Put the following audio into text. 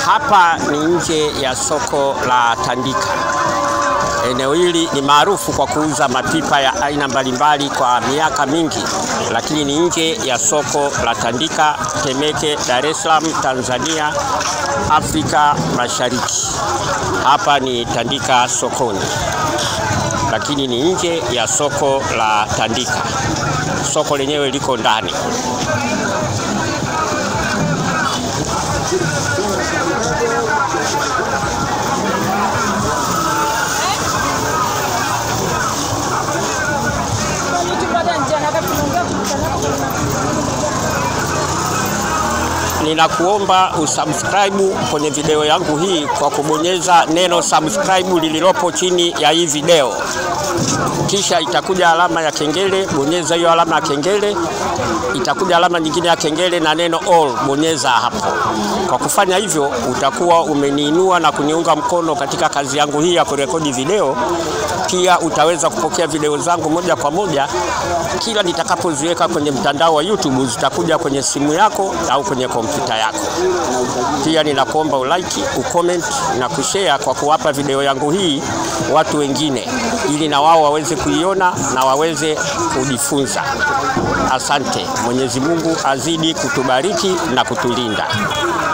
Hapa ni nje ya soko la Tandika. Eneo hili ni maarufu kwa kuuza mapipa ya aina mbalimbali kwa miaka mingi, lakini ni nje ya soko la Tandika, Temeke, Dar es Salaam, Tanzania, Afrika Mashariki. Hapa ni Tandika sokoni, lakini ni nje ya soko la Tandika. Soko lenyewe liko ndani. Ninakuomba usubscribe kwenye video yangu hii kwa kubonyeza neno subscribe lililopo chini ya hii video, kisha itakuja alama ya kengele. Bonyeza hiyo alama ya kengele, itakuja alama nyingine ya kengele na neno all, bonyeza hapo. Kwa kufanya hivyo, utakuwa umeniinua na kuniunga mkono katika kazi yangu hii ya kurekodi video. Pia utaweza kupokea video zangu moja kwa moja kila nitakapoziweka kwenye mtandao wa YouTube, zitakuja kwenye simu yako au kwenye kompyuta yako. Pia ninakuomba ulike, ucomment na kushare kwa kuwapa video yangu hii watu wengine, ili na wao waweze kuiona na waweze kujifunza. Asante. Mwenyezi Mungu azidi kutubariki na kutulinda.